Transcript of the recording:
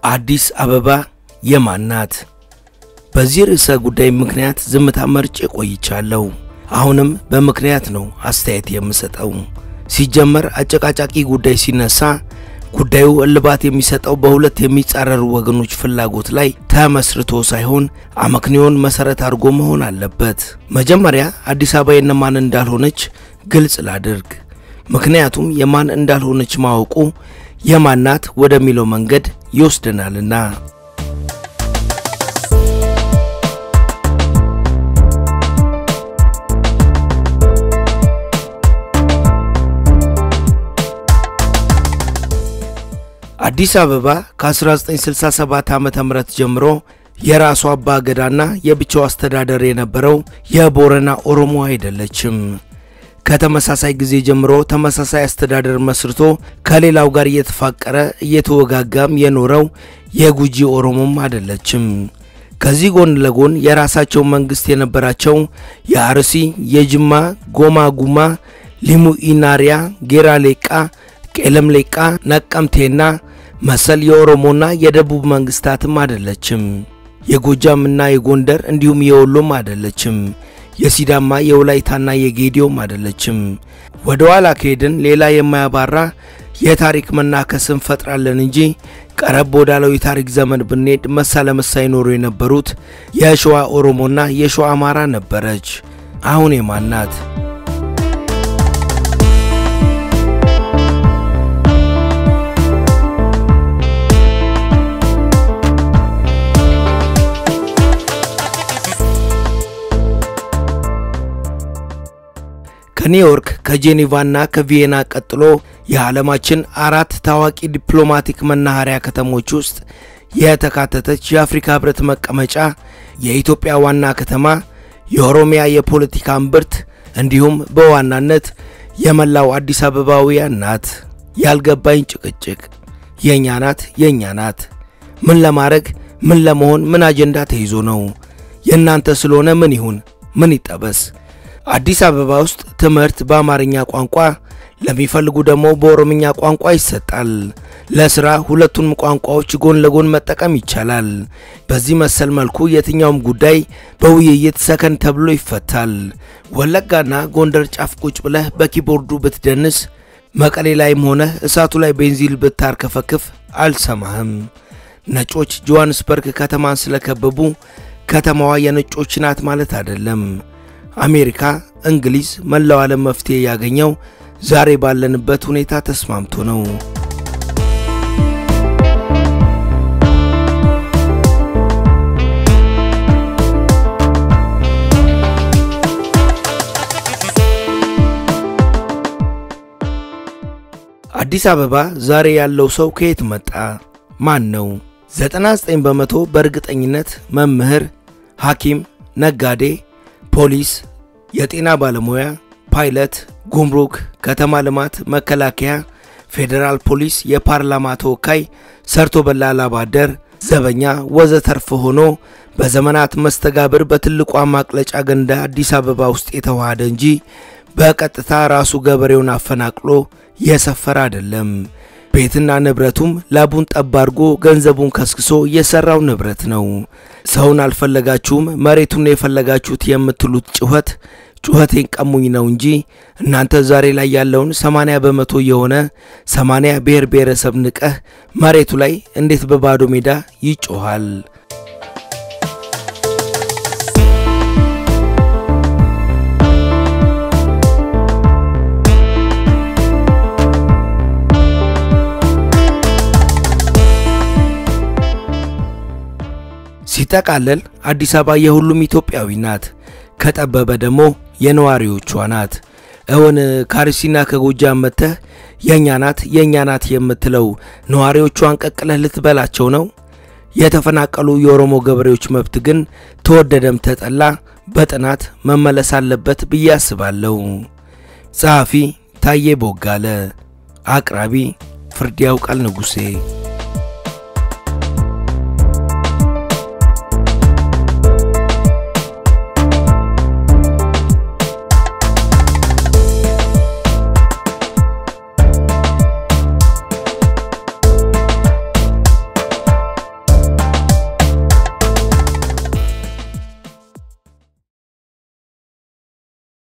አዲስ አበባ የማን ናት? በዚህ ርዕሰ ጉዳይ ምክንያት ዝምታ መርጬ ቆይቻለሁ። አሁንም በምክንያት ነው አስተያየት የምሰጠው። ሲጀመር አጨቃጫቂ ጉዳይ ሲነሳ ጉዳዩ እልባት የሚሰጠው በሁለት የሚጻረሩ ወገኖች ፍላጎት ላይ ተመስርቶ ሳይሆን አመክንዮን መሰረት አድርጎ መሆን አለበት። መጀመሪያ አዲስ አበባ የነማን እንዳልሆነች ግልጽ ላድርግ። ምክንያቱም የማን እንዳልሆነች ማወቁ የማን ናት ወደሚለው መንገድ ይወስደናልና። አዲስ አበባ ከ1967 ዓ ም ጀምሮ የራሷ አባ ገዳና የብቻው አስተዳደር የነበረው የቦረና ኦሮሞ አይደለችም። ከተመሳሳይ ጊዜ ጀምሮ ተመሳሳይ አስተዳደር መስርቶ ከሌላው ጋር እየተፋቀረ እየተወጋጋም የኖረው የጉጂ ኦሮሞም አይደለችም። ከዚህ ጎን ለጎን የራሳቸው መንግስት የነበራቸው የአርሲ፣ የጅማ፣ ጎማ ጉማ፣ ሊሙ ኢናሪያ፣ ጌራ ሌቃ፣ ቄለም ሌቃ፣ ነቀምቴና መሰል የኦሮሞና የደቡብ መንግስታትም አይደለችም። የጎጃምና የጎንደር እንዲሁም የወሎም አይደለችም። የሲዳማ የወላይታና የጌዲዮም አይደለችም። ወደ ኋላ ከሄድን ሌላ የማያባራ የታሪክ መናከስ እንፈጥራለን እንጂ ቀረብ ወዳለው የታሪክ ዘመን ብንሄድ መሳ ለመሳ ይኖሩ የነበሩት የሸዋ ኦሮሞና የሸዋ አማራ ነበረች። አሁን የማን ናት? ከኒውዮርክ ከጄኔቫና ከቪየና ቀጥሎ የዓለማችን አራት ታዋቂ ዲፕሎማቲክ መናኸሪያ ከተሞች ውስጥ የተካተተች የአፍሪካ ሕብረት መቀመጫ፣ የኢትዮጵያ ዋና ከተማ፣ የኦሮሚያ የፖለቲካ እምብርት እንዲሁም በዋናነት የመላው አዲስ አበባውያን ናት። ያልገባኝ ጭቅጭቅ የእኛ ናት የእኛ ናት። ምን ለማድረግ ምን ለመሆን ምን አጀንዳ ተይዞ ነው? የእናንተ ስለሆነ ምን ይሁን ምን ይጠበስ? አዲስ አበባ ውስጥ ትምህርት በአማርኛ ቋንቋ ለሚፈልጉ ደግሞ በኦሮምኛ ቋንቋ ይሰጣል። ለስራ ሁለቱንም ቋንቋዎች ጎን ለጎን መጠቀም ይቻላል። በዚህ መሰል መልኩ የትኛውም ጉዳይ በውይይት ሰከን ተብሎ ይፈታል። ወለጋና ጎንደር ጫፍ ቁጭ ብለህ በኪቦርዱ ብትደንስ፣ መቀሌ ላይም ሆነ እሳቱ ላይ ቤንዚል ብታርከፈክፍ አልሰማህም። ነጮች ጆሃንስበርግ ከተማን ስለከበቡ ከተማዋ የነጮች ናት ማለት አይደለም። አሜሪካ፣ እንግሊዝ፣ መላው ዓለም መፍትሄ ያገኘው ዛሬ ባለንበት ሁኔታ ተስማምቶ ነው። አዲስ አበባ ዛሬ ያለው ሰው ከየት መጣ? ማን ነው? 99 በመቶ በእርግጠኝነት መምህር፣ ሐኪም፣ ነጋዴ፣ ፖሊስ የጤና ባለሙያ፣ ፓይለት፣ ጉምሩክ፣ ከተማ ልማት፣ መከላከያ፣ ፌዴራል ፖሊስ፣ የፓርላማ ተወካይ፣ ሰርቶ በላ ላባደር፣ ዘበኛ ወዘተርፍ ሆኖ በዘመናት መስተጋብር በትልቋ ማቅለጫ ገንዳ አዲስ አበባ ውስጥ የተዋሃደ እንጂ በቀጥታ ራሱ ገበሬውን አፈናቅሎ የሰፈረ አይደለም። ቤትና ንብረቱም ላቡን ጠብ አድርጎ ገንዘቡን ከስክሶ የሰራው ንብረት ነው። ሰውን አልፈለጋችሁም መሬቱን የፈለጋችሁት የምትሉት ጩኸት ጩኸቴን ቀሙኝ ነው እንጂ እናንተ ዛሬ ላይ ያለውን 80 በመቶ የሆነ 80 ብሔር ብሔረሰብ ንቀህ መሬቱ ላይ እንዴት በባዶ ሜዳ ይጮኻል? ሲጠቃለል አዲስ አበባ የሁሉም ኢትዮጵያዊ ናት። ከጠበበ ደግሞ የነዋሪዎቿ ናት። እውን ከአርሲና ከጎጃም መጥተህ የእኛ ናት የእኛ ናት የምትለው ነዋሪዎቿን ቀቅለህ ልትበላቸው ነው? የተፈናቀሉ የኦሮሞ ገበሬዎች መብት ግን ተወደደም ተጠላ በጥናት መመለስ አለበት ብዬ አስባለሁ። ጸሐፊ ታዬ ቦጋለ፣ አቅራቢ ፍርድ ያውቃል ንጉሴ